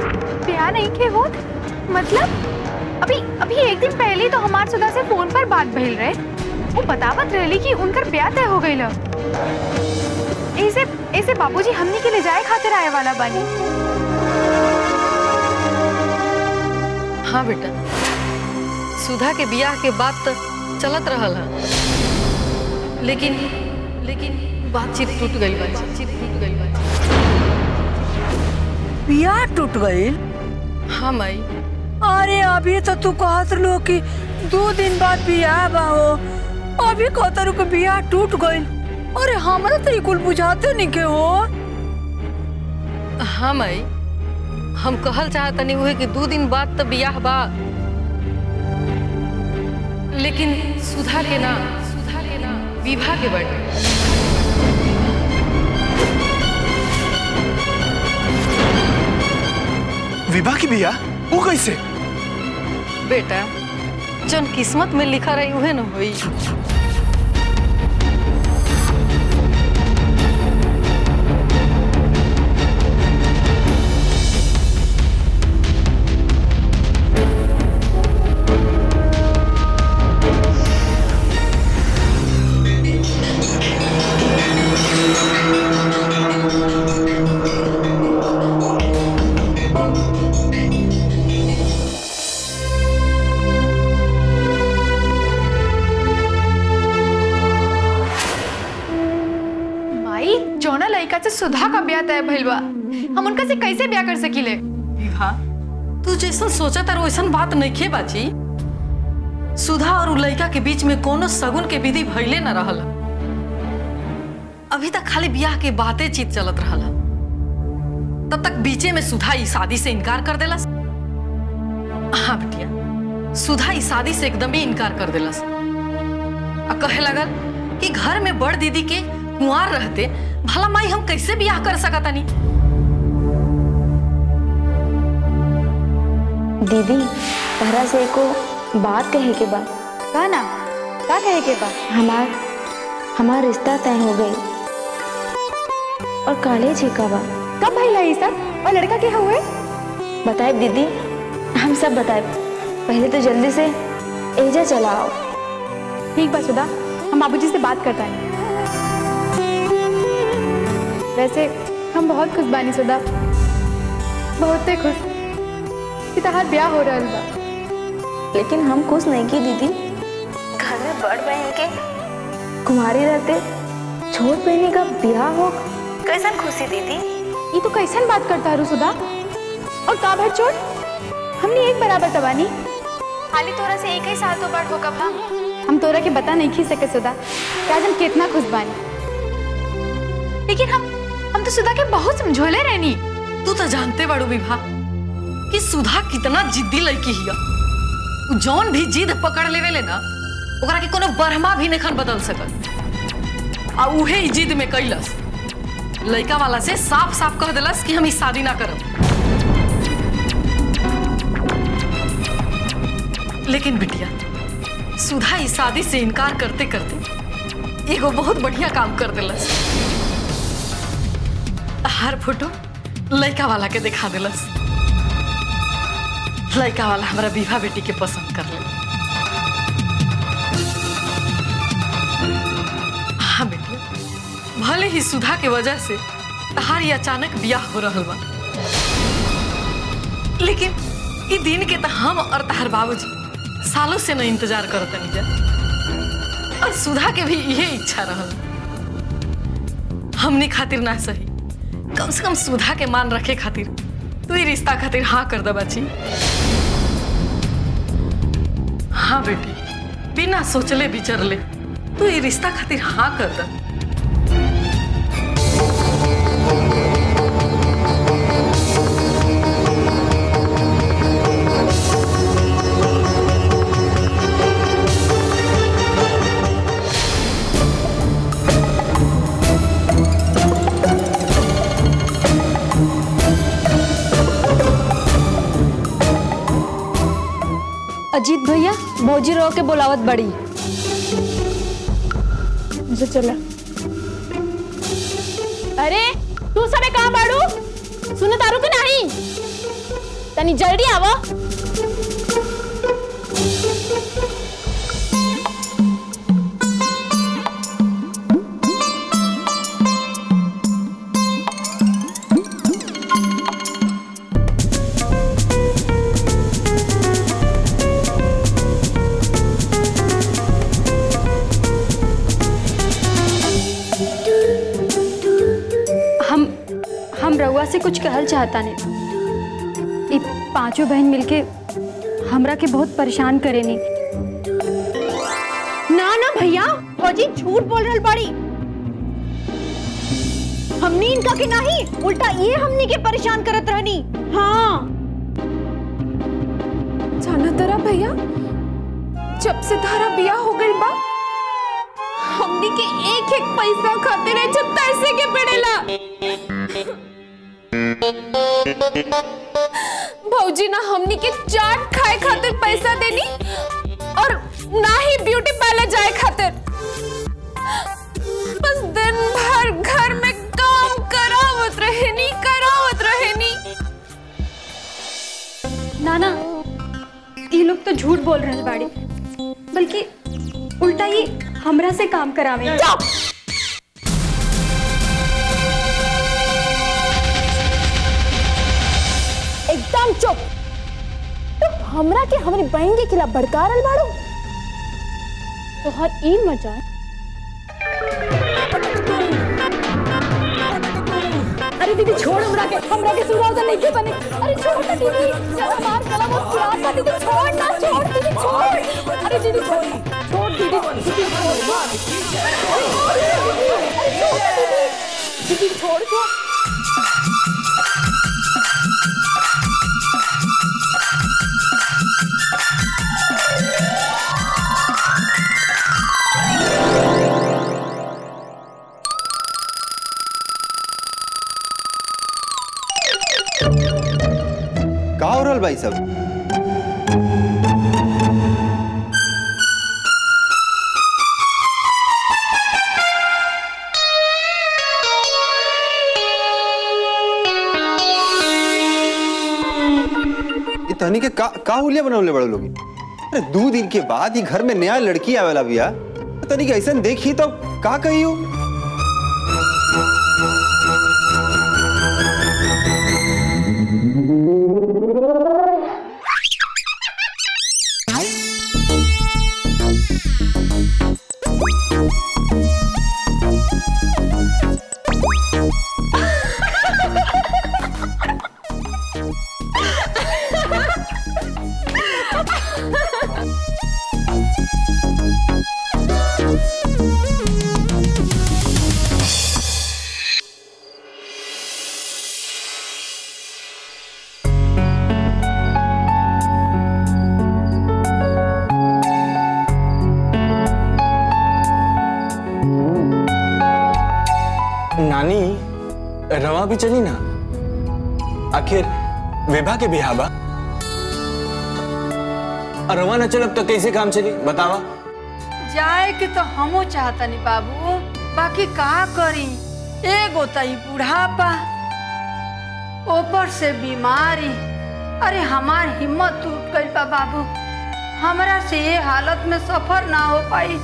ब्याह नहीं के होत मतलब अभी अभी एक दिन पहले ही तो हमार सुधा से फोन पर बात भइल रहे वो बतावत रहली कि उनकर ब्याह तय हो गईल ऐसे ऐसे बाबूजी हमनी के ले जाए खातिर आए वाला बानी हाँ बेटा सुधा के बियाह के बात तो चलत रहल है लेकिन लेकिन बातचीत टूट गई बा बातचीत टूट गई बा बियाह टूट गईल हाँ माई अरे अभी तो तू कहत लो कि दो दिन बाद बियाह बा हो अभी कहत रू कि बियाह टूट गईल अरे हमरा तो ये कुल बुझाते नहीं के हो हाँ माई हम कहल चाहतनी हुए कि दो दिन बाद तो बियाह बा लेकिन सुधा के ना सुधा के ना विवाह के बर्थडे विवाह की बिया वो कैसे बेटा जौन किस्मत में लिखा रही उहे न होई माई जौना लड़का से सुधा का ब्याह तय भइल बा हम उनका से कैसे ब्याह कर सकीले विवाह तू जैसन सोचा तार वैसन बात नइखे बाची सुधा और उ लड़का के बीच में कोनो सगुन के विधि भइले न रहल अभी तक खाली बियाह के बातें चीत चलत रहल तब तक बीचे में सुधा ई शादी से इनकार कर देलस हाँ बिटिया सुधा ई शादी से एकदम ही इनकार कर देलस आ कहे लगल कि घर में बड़ दीदी के कुंवार रहते भला माई हम कैसे बियाह कर सकतानी दीदी तहरा से एको बात कहे के बा का ना का कहे के बा हमार हमार रिश्ता तय हो गई और कॉलेज ही का बा कब भइल है ये सब और लड़का के हुए बताए दीदी हम सब बताए पहले तो जल्दी से एजा चला आओ ठीक बा सुधा हम बाबूजी से बात करता हैं वैसे हम बहुत खुश बानी सुधा बहुत खुश कि तहार ब्याह हो रहल बा लेकिन हम खुश नहीं की दीदी घर में बड़ बहन के कुमारी रहते छोट बहनी का ब्याह हो कैसन खुशी दीदी ये तो कैसन बात करता हरू सुधा और का भर चोट हमने एक बराबर तबानी खाली तोरा से एक ही साल तो बड़ हो कब हम हम तोरा के बता नहीं खी सके सुधा कि आज हम कितना खुश बानी लेकिन हम हम तो सुधा के बहुत समझोले रहनी तू तो जानते बाड़ू विभा कि सुधा कितना जिद्दी लड़की हिया उ जौन भी जिद पकड़ लेवे ले ना ओकरा के कोनो बरहमा भी नहीं बदल सकत आ उहे ई जिद में कैलस लड़का वाला से साफ साफ कह देलस कि हम ई शादी ना करब लेकिन बिटिया सुधा ई शादी से इनकार करते करते एगो बहुत बढ़िया काम कर देलस हर फोटो लड़का वाला के दिखा दिलस लड़का वाला हमारा विवाह बेटी के पसंद कर ले हाँ बेटी भले ही सुधा के वजह से तहार ये अचानक ब्याह हो रहल बा लेकिन ई दिन के तो हम और तहार बाबूजी सालों से न इंतजार करत जा और सुधा के भी यही इच्छा रहल हमनी खातिर ना सही कम से कम सुधा के मान रखे खातिर तू ही रिश्ता खातिर हाँ कर दे बच्ची हाँ बेटी बिना सोचले विचरले तू ये रिश्ता खातिर हाँ कर दे अजीत भैया भौजी रो के बोलावत बड़ी मुझे चला अरे तू सबे कहाँ बाड़ू सुन तारू के नहीं तनी जल्दी आवा हम हम रउआ से कुछ कहल चाहता ने ई पांचों बहन मिलके हमरा के बहुत परेशान करेनी ना ना भैया फौजी झूठ बोल रहल बाड़ी हमनी इनका के नहीं उल्टा ये हमनी के परेशान करत रहनी हाँ जाना तरा भैया जब से धारा बिया हो गई बा हमनी के एक एक पैसा खाते रहे जब पैसे के पड़ेला भौजी ना हमनी के चाट खाए खातिर पैसा देनी और ना ही ब्यूटी पार्लर जाए खातिर बस दिन भर घर में काम करावत रहेनी करावत रहेनी ना ना ये लोग तो झूठ बोल रहे बाड़ी बल्कि उल्टा ये हमरा से काम करावे एकदम चुप तुम हमरा के हमारी बहन के खिलाफ भड़का रहल बाड़ू तो हर ई मजा अरे दीदी छोड़ हमरा के हमरा के सुराजा नहीं के बने अरे छोड़ ना दीदी जरा मार कला वो सुराजा दीदी छोड़ ना छोड़ दीदी छोड़ अरे दीदी छोड़ छोड़ दीदी दीदी छोड़ अरे छोड़ दीदी अरे छोड़ ना दीदी दीदी छोड़ छोड़ का हो रहल भाई सब ये तहनी के का का हुलिया बनवले बड़े लोग अरे दो दिन के बाद ही घर में नया लड़की आवेला बिया तनी के ऐसा देखी तो का कही हो नानी रवा भी चली ना आखिर विभा के बिहार बा और रवा न चलब तो कैसे काम चली बतावा जाए के तो हमो चाहतनी बाबू बाकी का करी एगो तई बुढ़ापा ऊपर से बीमारी अरे हमार हिम्मत टूट गई बा बाबू हमरा से ये हालत में सफर ना हो पाई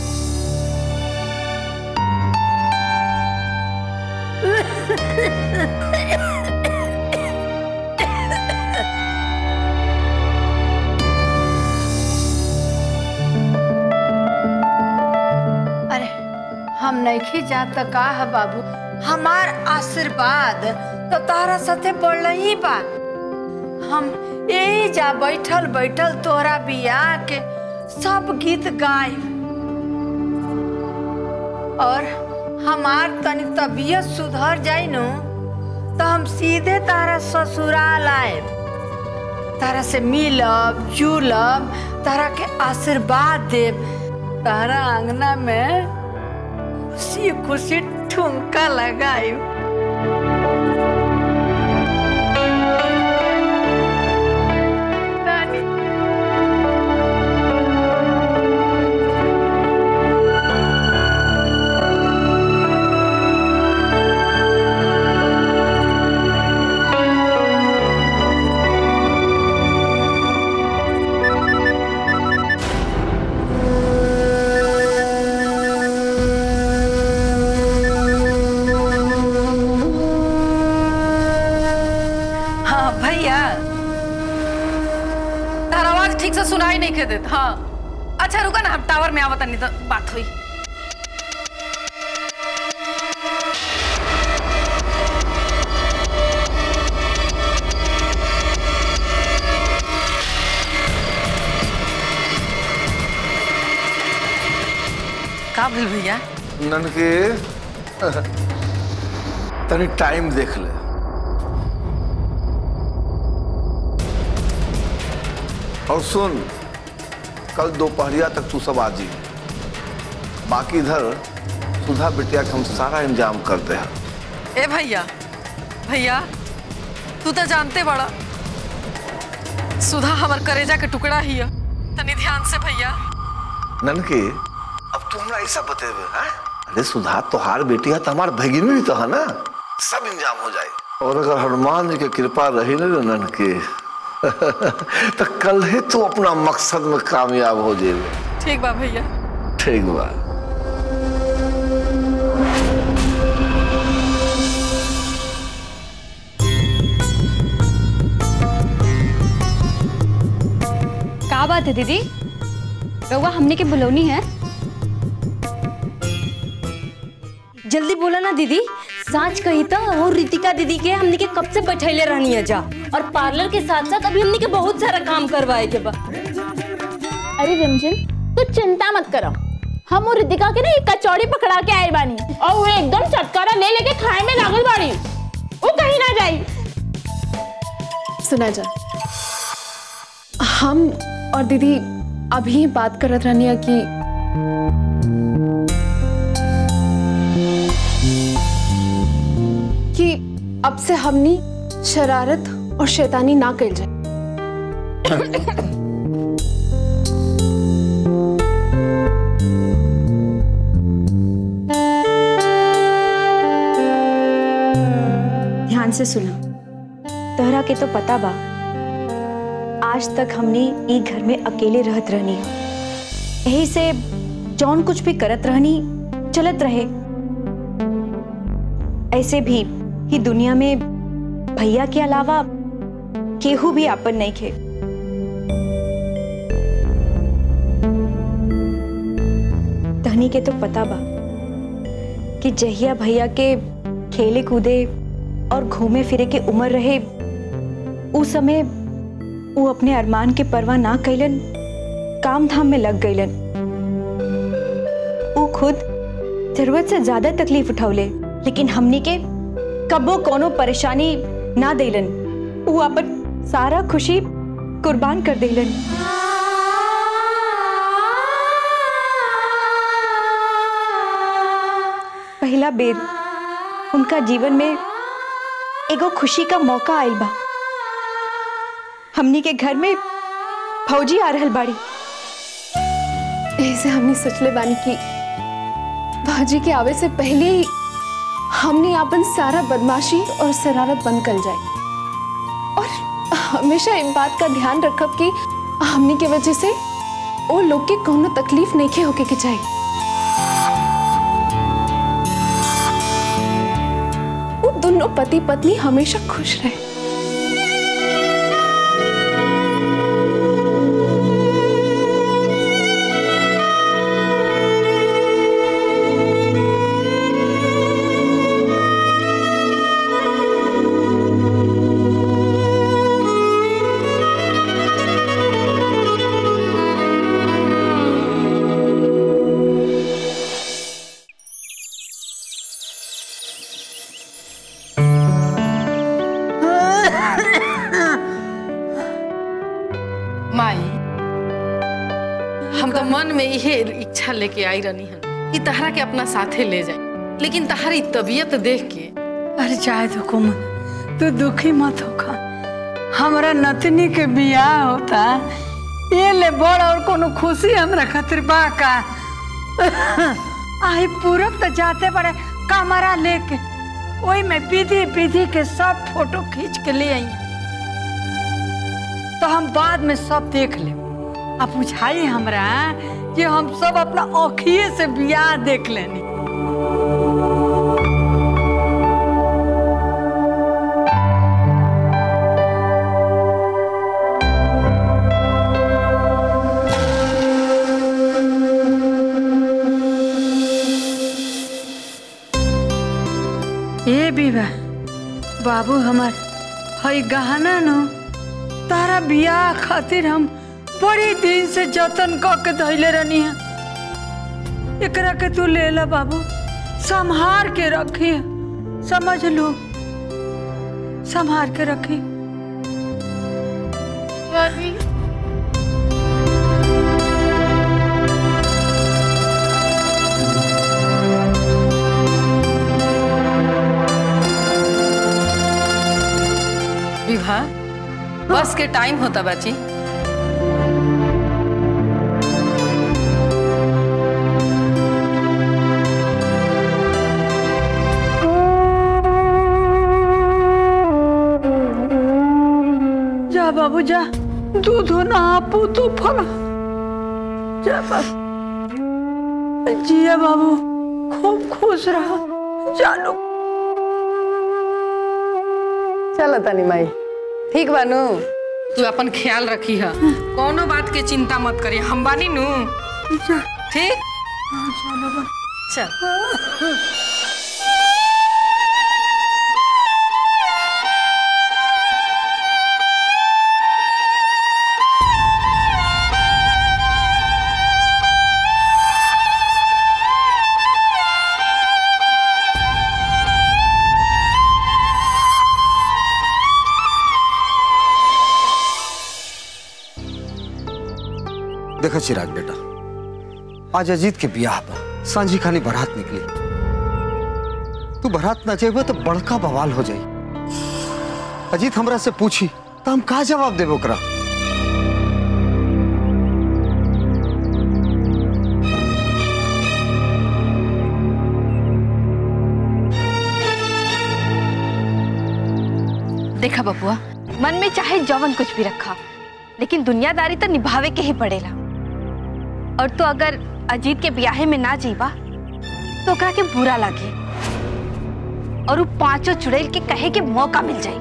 अरे हम नहीं जात त का है बाबू हमार आशीर्वाद तो तारा साथे बढ़ ही बा हम यही जा बैठल बैठल तोरा बियाह के सब गीत गाय और हमार तनी तबीयत सुधर जाई नु तो हम सीधे तारा ससुराल आए तारा से मिलब जुलब तारा के आशीर्वाद देव तारा अंगना में खुशी खुशी ठुमका लगाई हाँ भैया तार आवाज ठीक से सुनाई नहीं के देत हाँ अच्छा रुका ना हम टावर में आवत नहीं तो बात हुई का भेल भैया ननके तनी टाइम देख ले और सुन कल दोपहरिया तक तू सब आ जी बाकी इधर सुधा बिटिया के हम सारा इंतजाम कर दे हैं ए भैया भैया तू तो जानते बड़ा सुधा हमर करेजा के टुकड़ा ही है तनी ध्यान से भैया ननके अब तू हमरा ऐसा बतेबे हैं अरे सुधा तोहार बेटी है तो हमार भगिनी भी तो है ना सब इंतजाम हो जाए और अगर हनुमान जी की कृपा रही ना रे ननके तो कल ही तू अपना मकसद में कामयाब हो जाएगा ठीक बा भैया ठीक बा का बात है दीदी रउआ हमने के बुलौनी है जल्दी बोला ना दीदी साँच कही तो और रितिका दीदी के हमने के कब से बैठैले रहनी है जा और पार्लर के साथ साथ अभी हमने के बहुत सारा काम करवाए के बा अरे रिमझिम तू चिंता मत करो हम वो रितिका के ना एक कचौड़ी पकड़ा के आए बानी और वो एकदम चटकारा ले लेके खाए में लागल बाड़ी वो कहीं ना जाई सुना जा हम और दीदी अभी ही बात करत रहनी है कि कि अब से हमनी शरारत और शैतानी ना कल जाए ध्यान से सुना तोहरा के तो पता बा आज तक हमने ई घर में अकेले रहत रहनी है यही से जौन कुछ भी करत रहनी चलत रहे ऐसे भी ही दुनिया में भैया के अलावा केहू भी आपन नहीं खे तहनी के तो पता बा कि जहिया भैया के खेले कूदे और घूमे फिरे के उम्र रहे उस समय वो अपने अरमान के परवाह ना कैलन काम धाम में लग गईलन वो खुद जरूरत से ज्यादा तकलीफ उठौले लेकिन हमनी के कबो कोनो परेशानी ना देलन वो अपन सारा खुशी कुर्बान कर देलन पहला बेर उनका जीवन में एगो खुशी का मौका आयल बा हमनी के घर में फौजी आ रहल बाड़ी ऐसे हमने सोचले बानी कि भाजी के आवे से पहले ही हमने अपन सारा बदमाशी और शरारत बंद कर जाए और हमेशा इस बात का ध्यान रखब कि हमने के वजह से वो लोग के कोनो तकलीफ नहीं के होके के चाहिए वो दोनों पति पत्नी हमेशा खुश रहे माई हम तो मन में यही इच्छा लेके आई रहनी हन कि तहरा के अपना साथे ले जाए लेकिन तहरी तबीयत देख के अरे चाहे तो कुम तू दुखी मत होखा हमरा नतनी के बियाह होता ये ले बड़ और कोनो खुशी हमरा खातिर बा का आई पूरब तो जाते बड़े कमरा लेके ओई में विधि विधि के सब फोटो खींच के ले आई तो हम बाद में सब देख ले अब बुझाई हमरा कि हम सब अपना औखिए से बियाह देख लेनी हमार हई गहना नो तारा बियाह खातिर हम बड़ी दिन से जतन क के धैले रहनी है एकरा के तू ले ला बाबू संभार के रखी समझ लो संभार के रखी भाभी विवाह बस के टाइम होता बाची जा बाबू जा दूध ना आपू तो फल जा बाबू जिया बाबू खूब खुश रहा जानो चलो तनी माई ठीक बानू तू अपन ख्याल रखी है कोनो बात के चिंता मत करी हम बानी नू ठीक चल देखो चिराग बेटा आज अजीत के ब्याह बा सांझी खानी बारात निकली तू बारात ना जेबे तो बड़का बवाल हो जाई अजीत हमरा से पूछी तो हम का जवाब देबो ओकरा देखा बबुआ मन में चाहे जवन कुछ भी रखा लेकिन दुनियादारी तो निभावे के ही पड़ेला और तो अगर अजीत के ब्याहे में ना जीवा तो ओकरा के बुरा लागे और वो पांचों चुड़ैल के कहे के मौका मिल जाए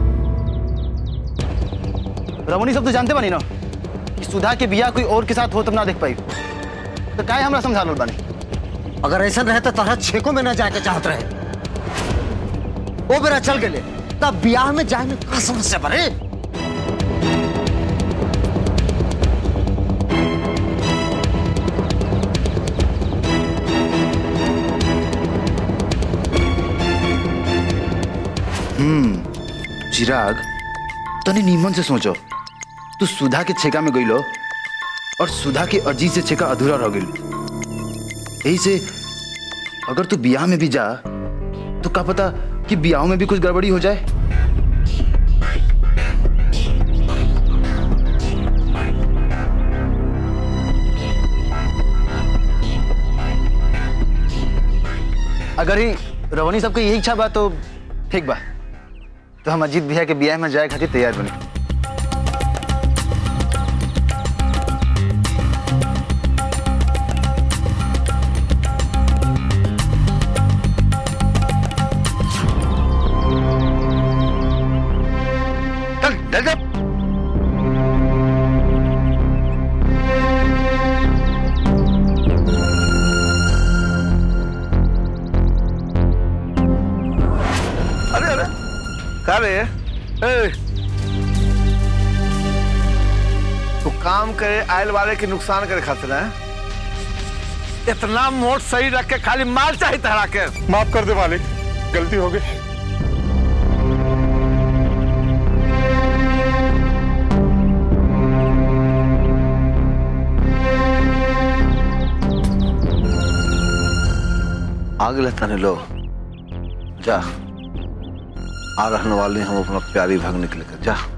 रमणी सब तो जानते बानी ना कि सुधा के बिया कोई और के साथ हो तब ना देख पाई तो काहे हमरा समझा लो बानी अगर ऐसा रहे तो तारा छेको में ना जाके चाहत रहे वो बेरा चल गए तब ब्याह में जाए में का समस्या बरे हम्म चिराग तने नीमन से सोचो तू सुधा के छेका में गईलो और सुधा के अर्जी से छेका अधूरा रह गई यही से अगर तू बियाह में भी जा तो का पता कि बियाह में भी कुछ गड़बड़ी हो जाए अगर ही रवनी सबके यही इच्छा बा तो ठीक बा तो हम अजीत भैया के बियाह में जाए खातिर तैयार बनी चल चल चल अरे अरे का रे ए तू काम करे आयल वाले के नुकसान करे खातिर है इतना मोट सही रख के खाली माल चाहिए तहरा के माफ कर दे मालिक गलती हो गई आग लेता नहीं लो जा आ रहने वाले हम अपना प्यारी भाग निकल कर जा